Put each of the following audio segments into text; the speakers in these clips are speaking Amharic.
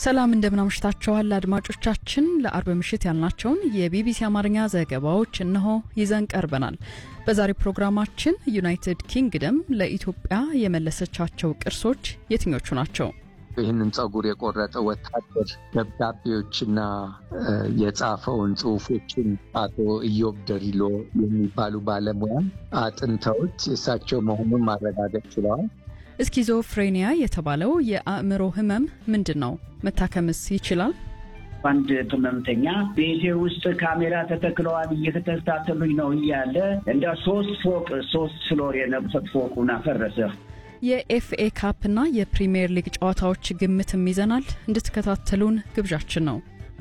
ሰላም እንደምናምሽታችኋል አድማጮቻችን። ለአርብ ምሽት ያልናቸውን የቢቢሲ አማርኛ ዘገባዎች እነሆ ይዘን ቀርበናል። በዛሬ ፕሮግራማችን ዩናይትድ ኪንግደም ለኢትዮጵያ የመለሰቻቸው ቅርሶች የትኞቹ ናቸው? ይህንን ጸጉር የቆረጠ ወታደር ደብዳቤዎችና የጻፈውን ጽሁፎችን አቶ ኢዮብ ደሪሎ የሚባሉ ባለሙያ አጥንተውት የእሳቸው መሆኑን ማረጋገጥ ችለዋል። ስኪዞፍሬኒያ የተባለው የአእምሮ ህመም ምንድን ነው? መታከምስ ይችላል? አንድ ህመምተኛ ቤቴ ውስጥ ካሜራ ተተክለዋል እየተከታተሉኝ ነው እያለ እንደ ሶስት ፎቅ ሶስት ፍሎር የነበረ ፎቁን አፈረሰ። የኤፍኤ ካፕና የፕሪምየር ሊግ ጨዋታዎች ግምትም ይዘናል። እንድትከታተሉን ግብዣችን ነው።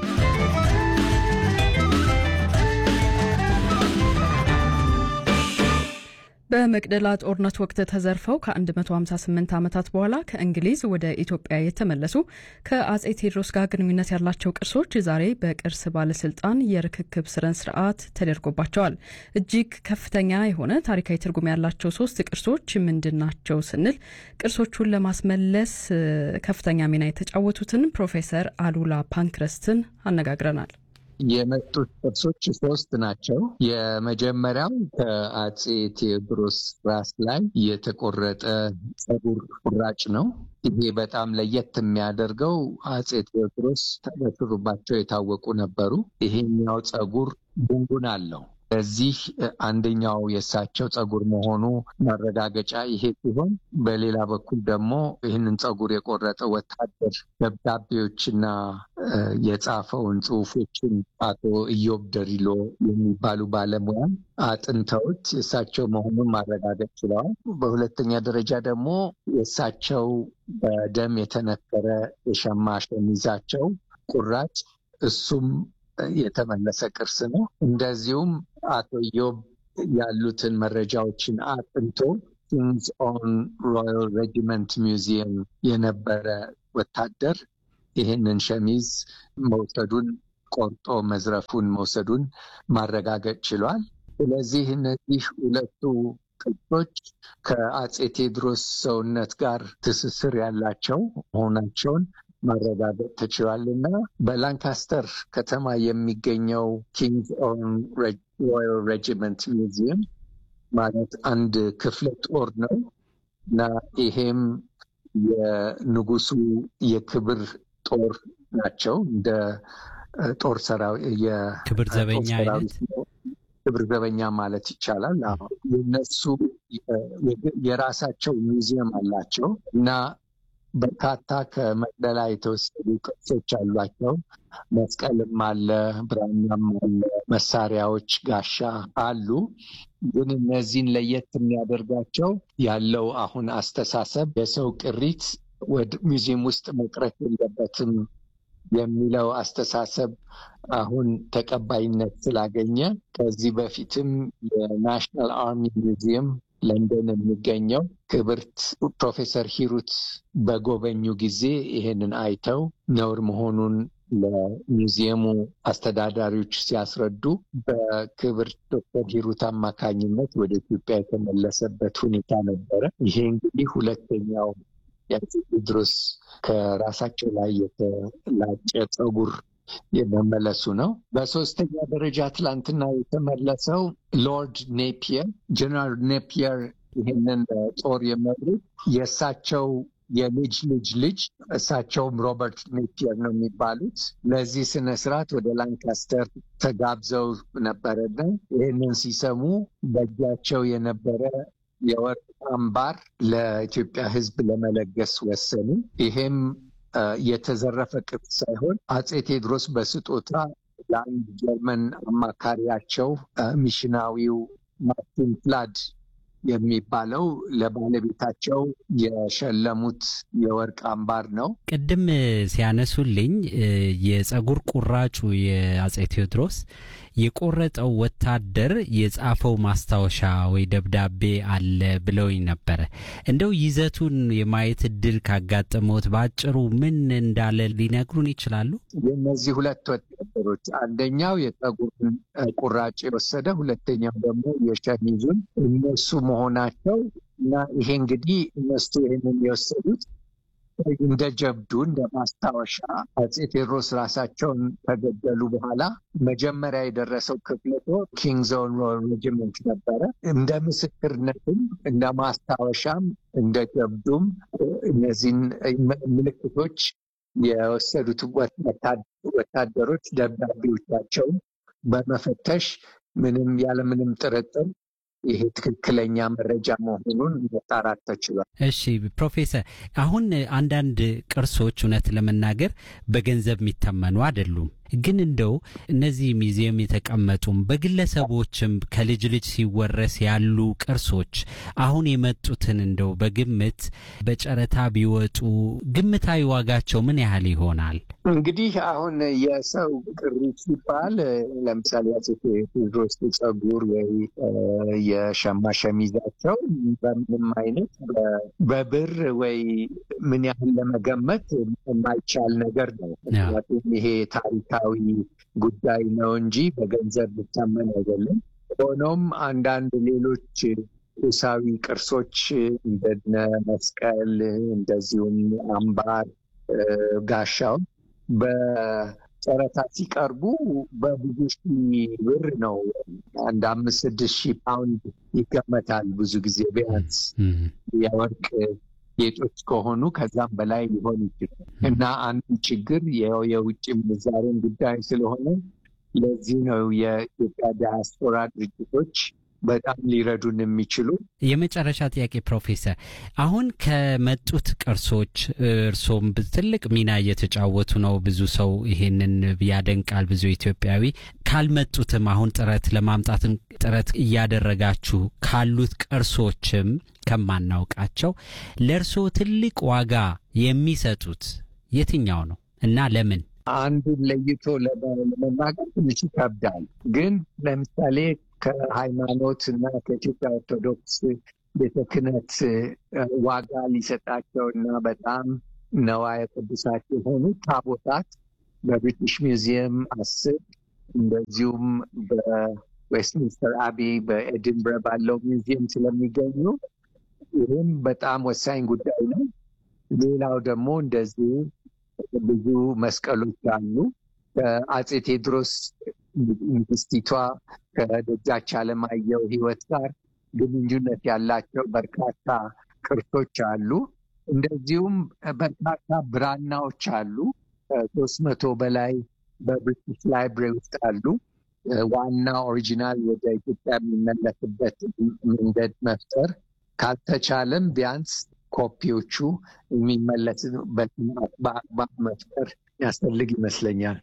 በመቅደላ ጦርነት ወቅት ተዘርፈው ከ158 ዓመታት በኋላ ከእንግሊዝ ወደ ኢትዮጵያ የተመለሱ ከአጼ ቴዎድሮስ ጋር ግንኙነት ያላቸው ቅርሶች ዛሬ በቅርስ ባለስልጣን የርክክብ ስነ ስርዓት ተደርጎባቸዋል። እጅግ ከፍተኛ የሆነ ታሪካዊ ትርጉም ያላቸው ሶስት ቅርሶች ምንድን ናቸው ስንል ቅርሶቹን ለማስመለስ ከፍተኛ ሚና የተጫወቱትን ፕሮፌሰር አሉላ ፓንክረስትን አነጋግረናል። የመጡት ቅርሶች ሶስት ናቸው። የመጀመሪያው ከአጼ ቴዎድሮስ ራስ ላይ የተቆረጠ ጸጉር ቁራጭ ነው። ይሄ በጣም ለየት የሚያደርገው አጼ ቴዎድሮስ በሹሩባቸው የታወቁ ነበሩ። ይሄኛው ጸጉር ጉንጉን አለው። በዚህ አንደኛው የእሳቸው ጸጉር መሆኑ ማረጋገጫ ይሄ ሲሆን፣ በሌላ በኩል ደግሞ ይህንን ጸጉር የቆረጠ ወታደር ደብዳቤዎችና የጻፈውን ጽሁፎችን አቶ ኢዮብ ደሪሎ የሚባሉ ባለሙያ አጥንተውት የእሳቸው መሆኑን ማረጋገጥ ችለዋል። በሁለተኛ ደረጃ ደግሞ የእሳቸው በደም የተነከረ የሸማ ሸሚዛቸው ቁራጭ እሱም የተመለሰ ቅርስ ነው። እንደዚሁም አቶ ኢዮብ ያሉትን መረጃዎችን አጥንቶ ኪንግስ ኦን ሮያል ሬጂመንት ሚውዚየም የነበረ ወታደር ይህንን ሸሚዝ መውሰዱን ቆርጦ መዝረፉን መውሰዱን ማረጋገጥ ችሏል። ስለዚህ እነዚህ ሁለቱ ቅርሶች ከአጼ ቴዎድሮስ ሰውነት ጋር ትስስር ያላቸው መሆናቸውን ማረጋገጥ ተችሏል እና በላንካስተር ከተማ የሚገኘው ኪንግስ ኦን ሮያል ሬጂመንት ሚውዚየም ማለት አንድ ክፍለ ጦር ነው እና ይሄም የንጉሱ የክብር ጦር ናቸው። እንደ ጦር ክብር ዘበኛ አይነት ክብር ዘበኛ ማለት ይቻላል። የነሱ የራሳቸው ሚውዚየም አላቸው እና በርካታ ከመቅደላ የተወሰዱ ቅርሶች አሏቸው። መስቀልም አለ፣ ብራናም አለ፣ መሳሪያዎች፣ ጋሻ አሉ። ግን እነዚህን ለየት የሚያደርጋቸው ያለው አሁን አስተሳሰብ የሰው ቅሪት ወደ ሙዚየም ውስጥ መቅረት የለበትም የሚለው አስተሳሰብ አሁን ተቀባይነት ስላገኘ ከዚህ በፊትም የናሽናል አርሚ ሙዚየም ለንደን የሚገኘው ክብርት ፕሮፌሰር ሂሩት በጎበኙ ጊዜ ይሄንን አይተው ነውር መሆኑን ለሚውዚየሙ አስተዳዳሪዎች ሲያስረዱ በክብርት ዶክተር ሂሩት አማካኝነት ወደ ኢትዮጵያ የተመለሰበት ሁኔታ ነበረ። ይሄ እንግዲህ ሁለተኛው የአፄ ቴዎድሮስ ከራሳቸው ላይ የተላጨ ጸጉር የመመለሱ ነው። በሶስተኛ ደረጃ ትላንትና የተመለሰው ሎርድ ኔፒየር ጀነራል ኔፒየር ይህንን ጦር የመሩት የእሳቸው የልጅ ልጅ ልጅ እሳቸውም ሮበርት ኔፒየር ነው የሚባሉት። ለዚህ ስነ ስርዓት ወደ ላንካስተር ተጋብዘው ነበረና ይህንን ሲሰሙ በእጃቸው የነበረ የወርቅ አምባር ለኢትዮጵያ ሕዝብ ለመለገስ ወሰኑ። ይሄም የተዘረፈ ቅርስ ሳይሆን አጼ ቴዎድሮስ በስጦታ ለአንድ ጀርመን አማካሪያቸው ሚሽናዊው ማርቲን ፍላድ የሚባለው ለባለቤታቸው የሸለሙት የወርቅ አምባር ነው። ቅድም ሲያነሱልኝ የጸጉር ቁራጩ የአጼ ቴዎድሮስ የቆረጠው ወታደር የጻፈው ማስታወሻ ወይ ደብዳቤ አለ ብለውኝ ነበረ። እንደው ይዘቱን የማየት እድል ካጋጠመዎት በአጭሩ ምን እንዳለ ሊነግሩን ይችላሉ? የእነዚህ ሁለት ወታደሮች አንደኛው የጸጉርን ቁራጭ የወሰደ ሁለተኛው ደግሞ የሸሚዙን እነሱ መሆናቸው እና ይሄ እንግዲህ እነሱ ይህንን የወሰዱት እንደ ጀብዱ እንደ ማስታወሻ አፄ ቴዎድሮስ ራሳቸውን ከገደሉ በኋላ መጀመሪያ የደረሰው ክፍለ ጦር ኪንግስ ኦን ሬጅመንት ነበረ። እንደ ምስክርነትም እንደ ማስታወሻም እንደ ጀብዱም እነዚህን ምልክቶች የወሰዱት ወታደሮች ደብዳቤዎቻቸውን በመፈተሽ ምንም ያለምንም ጥርጥር ይሄ ትክክለኛ መረጃ መሆኑን መጣራት ተችሏል። እሺ ፕሮፌሰር፣ አሁን አንዳንድ ቅርሶች እውነት ለመናገር በገንዘብ የሚተመኑ አይደሉም። ግን እንደው እነዚህ ሚዚየም የተቀመጡም በግለሰቦችም ከልጅ ልጅ ሲወረስ ያሉ ቅርሶች አሁን የመጡትን እንደው በግምት በጨረታ ቢወጡ ግምታዊ ዋጋቸው ምን ያህል ይሆናል? እንግዲህ አሁን የሰው ቅሪት ሲባል ለምሳሌ አፄ ቴዎድሮስ ጸጉር ወይ የሸማ ሸሚዛቸው በምንም አይነት በብር ወይ ምን ያህል ለመገመት የማይቻል ነገር ነው። ምክንያቱም ይሄ ታሪካዊ ጉዳይ ነው እንጂ በገንዘብ ሊታመን አይደለም። ሆኖም አንዳንድ ሌሎች ቁሳዊ ቅርሶች እንደነ መስቀል፣ እንደዚሁም አምባር፣ ጋሻው በጨረታ ሲቀርቡ በብዙ ሺህ ብር ነው። አንድ አምስት ስድስት ሺህ ፓውንድ ይገመታል። ብዙ ጊዜ ቢያንስ የወርቅ ጌጦች ከሆኑ ከዛም በላይ ሊሆን ይችላል እና አንዱ ችግር የውጭ ምንዛሬን ጉዳይ ስለሆነ ለዚህ ነው የኢትዮጵያ ዲያስፖራ ድርጅቶች በጣም ሊረዱን የሚችሉ። የመጨረሻ ጥያቄ ፕሮፌሰር፣ አሁን ከመጡት ቅርሶች እርሶም ትልቅ ሚና እየተጫወቱ ነው። ብዙ ሰው ይሄንን ያደንቃል፣ ብዙ ኢትዮጵያዊ። ካልመጡትም አሁን ጥረት ለማምጣትም ጥረት እያደረጋችሁ ካሉት ቅርሶችም ከማናውቃቸው ለእርሶ ትልቅ ዋጋ የሚሰጡት የትኛው ነው እና ለምን? አንዱን ለይቶ ለመናገር ትንሽ ይከብዳል። ግን ለምሳሌ ከሃይማኖት እና ከኢትዮጵያ ኦርቶዶክስ ቤተ ክህነት ዋጋ ሊሰጣቸው እና በጣም ነዋየ ቅዱሳት የሆኑ ታቦታት በብሪቲሽ ሚውዚየም አስር እንደዚሁም በዌስትሚንስተር አቢ በኤድንብረ ባለው ሚውዚየም ስለሚገኙ ይህም በጣም ወሳኝ ጉዳይ ነው። ሌላው ደግሞ እንደዚሁ ብዙ መስቀሎች አሉ። ከአፄ ቴዎድሮስ ንግስቲቷ ከደጃች አለማየሁ ሕይወት ጋር ግንኙነት ያላቸው በርካታ ቅርሶች አሉ። እንደዚሁም በርካታ ብራናዎች አሉ። ከሶስት መቶ በላይ በብሪቲሽ ላይብሬሪ ውስጥ አሉ። ዋና ኦሪጂናል ወደ ኢትዮጵያ የሚመለስበት መንገድ መፍጠር ካልተቻለም ቢያንስ ኮፒዎቹ የሚመለስበት በአግባብ መፍጠር ያስፈልግ ይመስለኛል።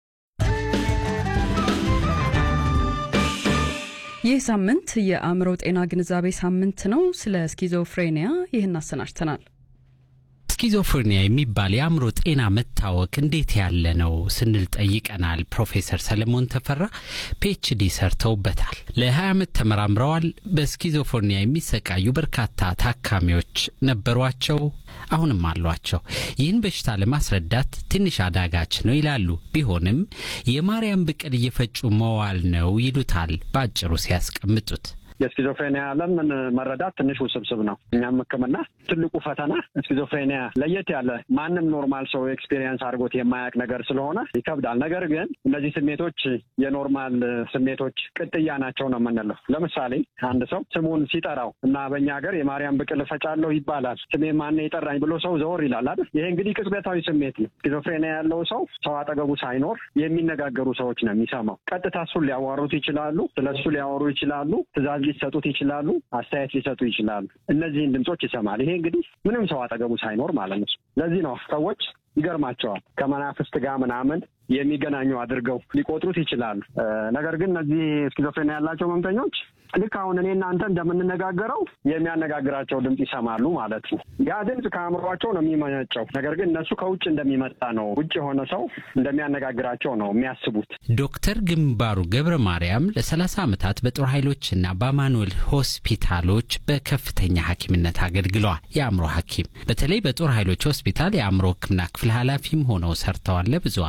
ይህ ሳምንት የአእምሮ ጤና ግንዛቤ ሳምንት ነው። ስለ ስኪዞፍሬኒያ ይህን አሰናድተናል። ስኪዞፍሬኒያ የሚባል የአእምሮ ጤና መታወክ እንዴት ያለ ነው ስንል ጠይቀናል። ፕሮፌሰር ሰለሞን ተፈራ ፒኤችዲ ሰርተውበታል። ለ20 ዓመት ተመራምረዋል። በስኪዞፍሬኒያ የሚሰቃዩ በርካታ ታካሚዎች ነበሯቸው፣ አሁንም አሏቸው። ይህን በሽታ ለማስረዳት ትንሽ አዳጋች ነው ይላሉ። ቢሆንም የማርያም ብቅል እየፈጩ መዋል ነው ይሉታል በአጭሩ ሲያስቀምጡት። የስኪዞፍሬኒያ ዓለምን መረዳት ትንሽ ውስብስብ ነው። እኛም ሕክምና ትልቁ ፈተና ስኪዞፍሬኒያ ለየት ያለ ማንም ኖርማል ሰው ኤክስፔሪየንስ አድርጎት የማያውቅ ነገር ስለሆነ ይከብዳል። ነገር ግን እነዚህ ስሜቶች የኖርማል ስሜቶች ቅጥያ ናቸው ነው የምንለው። ለምሳሌ አንድ ሰው ስሙን ሲጠራው እና በእኛ ሀገር የማርያም ብቅል እፈጫለሁ ይባላል። ስሜ ማነው የጠራኝ ብሎ ሰው ዘወር ይላል አይደል? ይሄ እንግዲህ ቅጽበታዊ ስሜት ነው። ስኪዞፍሬኒያ ያለው ሰው ሰው አጠገቡ ሳይኖር የሚነጋገሩ ሰዎች ነው የሚሰማው። ቀጥታ እሱን ሊያዋሩት ይችላሉ። ስለ እሱ ሊያወሩ ይችላሉ። ትእዛዝ ሊሰጡት ይችላሉ። አስተያየት ሊሰጡ ይችላሉ። እነዚህን ድምጾች ይሰማል። ይሄ እንግዲህ ምንም ሰው አጠገቡ ሳይኖር ማለት ነው። ለዚህ ነው ሰዎች ይገርማቸዋል ከመናፍስት ጋር ምናምን የሚገናኙ አድርገው ሊቆጥሩት ይችላሉ። ነገር ግን እነዚህ ስኪዞፍሬኒያ ያላቸው ህመምተኞች ልክ አሁን እኔ እናንተ እንደምንነጋገረው የሚያነጋግራቸው ድምፅ ይሰማሉ ማለት ነው። ያ ድምፅ ከአእምሯቸው ነው የሚመነጨው። ነገር ግን እነሱ ከውጭ እንደሚመጣ ነው፣ ውጭ የሆነ ሰው እንደሚያነጋግራቸው ነው የሚያስቡት። ዶክተር ግንባሩ ገብረ ማርያም ለሰላሳ ዓመታት በጦር ኃይሎችና በአማኑኤል ሆስፒታሎች በከፍተኛ ሐኪምነት አገልግለዋል። የአእምሮ ሐኪም በተለይ በጦር ኃይሎች ሆስፒታል የአእምሮ ሕክምና ክፍል ኃላፊም ሆነው ሰርተዋል ለብዙ ዓመታት።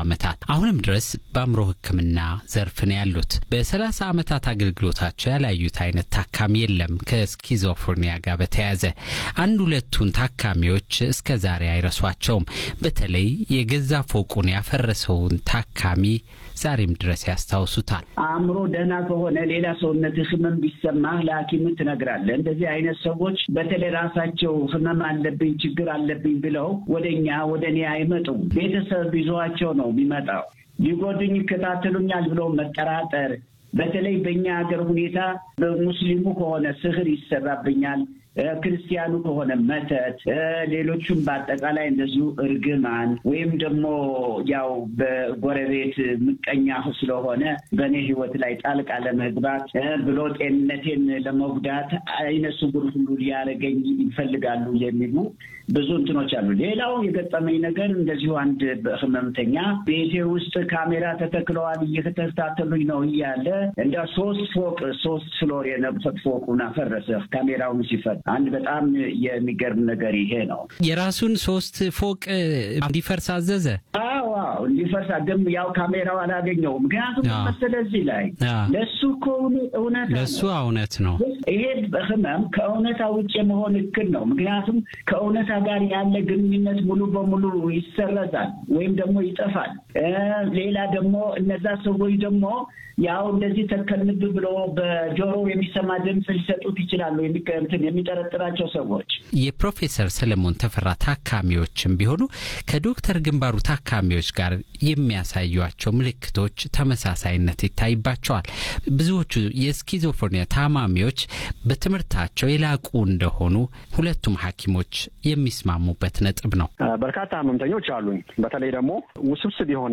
አሁንም ድረስ በአእምሮ ሕክምና ዘርፍ ነው ያሉት። በሰላሳ ዓመታት አገልግሎታቸው ያላዩት አይነት ታካሚ የለም። ከስኪዞፍሬኒያ ጋር በተያያዘ አንድ ሁለቱን ታካሚዎች እስከ ዛሬ አይረሷቸውም። በተለይ የገዛ ፎቁን ያፈረሰውን ታካሚ ዛሬም ድረስ ያስታውሱታል። አእምሮ ደህና ከሆነ ሌላ ሰውነት ህመም ቢሰማህ ለሐኪም ትነግራለህ። እንደዚህ አይነት ሰዎች በተለይ ራሳቸው ህመም አለብኝ ችግር አለብኝ ብለው ወደ እኛ ወደ እኔ አይመጡም። ቤተሰብ ይዟቸው ነው የሚመጣው። ሊጎዱኝ ይከታተሉኛል ብለው መጠራጠር፣ በተለይ በእኛ ሀገር ሁኔታ በሙስሊሙ ከሆነ ስህር ይሰራብኛል ክርስቲያኑ ከሆነ መተት፣ ሌሎቹም በአጠቃላይ እንደዚሁ እርግማን ወይም ደግሞ ያው በጎረቤት ምቀኛ ስለሆነ በእኔ ህይወት ላይ ጣልቃ ለመግባት ብሎ ጤንነቴን ለመጉዳት አይነ ስውር ሁሉ ሊያደርገኝ ይፈልጋሉ የሚሉ ብዙ እንትኖች አሉ። ሌላው የገጠመኝ ነገር እንደዚሁ አንድ ህመምተኛ ቤቴ ውስጥ ካሜራ ተተክለዋል እየተከታተሉኝ ነው እያለ እንደ ሶስት ፎቅ ሶስት ፍሎር የነበረ ፎቁን አፈረሰ ካሜራውን ሲፈት አንድ በጣም የሚገርም ነገር ይሄ ነው። የራሱን ሶስት ፎቅ እንዲፈርስ አዘዘ። አዎ እንዲፈርስ ግን ያው ካሜራው አላገኘው። ምክንያቱም መሰለ እዚህ ላይ ለእሱ እኮ እውነት ለእሱ እውነት ነው። ይሄ ህመም ከእውነታ ውጭ የመሆን እክል ነው። ምክንያቱም ከእውነታ ጋር ያለ ግንኙነት ሙሉ በሙሉ ይሰረዛል ወይም ደግሞ ይጠፋል። ሌላ ደግሞ እነዛ ሰዎች ደግሞ ያው እንደዚህ ተከንብ ብሎ በጆሮ የሚሰማ ድምፅ ሊሰጡት ይችላሉ የሚጠረጥራቸው ሰዎች። የፕሮፌሰር ሰለሞን ተፈራ ታካሚዎችም ቢሆኑ ከዶክተር ግንባሩ ታካሚዎች ጋር የሚያሳዩቸው ምልክቶች ተመሳሳይነት ይታይባቸዋል። ብዙዎቹ የስኪዞፍሬኒያ ታማሚዎች በትምህርታቸው የላቁ እንደሆኑ ሁለቱም ሐኪሞች የሚስማሙበት ነጥብ ነው። በርካታ ህመምተኞች አሉኝ። በተለይ ደግሞ ውስብስብ የሆነ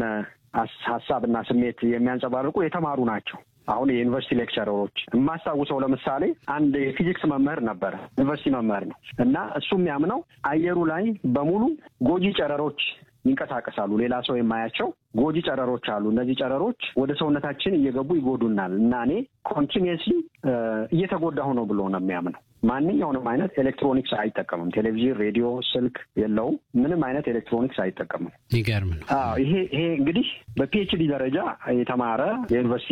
ሀሳብና ስሜት የሚያንጸባርቁ የተማሩ ናቸው። አሁን የዩኒቨርሲቲ ሌክቸረሮች የማስታውሰው ለምሳሌ አንድ የፊዚክስ መምህር ነበረ፣ ዩኒቨርሲቲ መምህር ነው እና እሱ የሚያምነው አየሩ ላይ በሙሉ ጎጂ ጨረሮች ይንቀሳቀሳሉ። ሌላ ሰው የማያቸው ጎጂ ጨረሮች አሉ። እነዚህ ጨረሮች ወደ ሰውነታችን እየገቡ ይጎዱናል እና እኔ ኮንቲኒየስሊ እየተጎዳሁ ነው ብሎ ነው የሚያምነው። ማንኛውንም አይነት ኤሌክትሮኒክስ አይጠቀምም። ቴሌቪዥን፣ ሬዲዮ፣ ስልክ የለውም። ምንም አይነት ኤሌክትሮኒክስ አይጠቀምም። ይገርም ነው። ይሄ ይሄ እንግዲህ በፒኤችዲ ደረጃ የተማረ የዩኒቨርሲቲ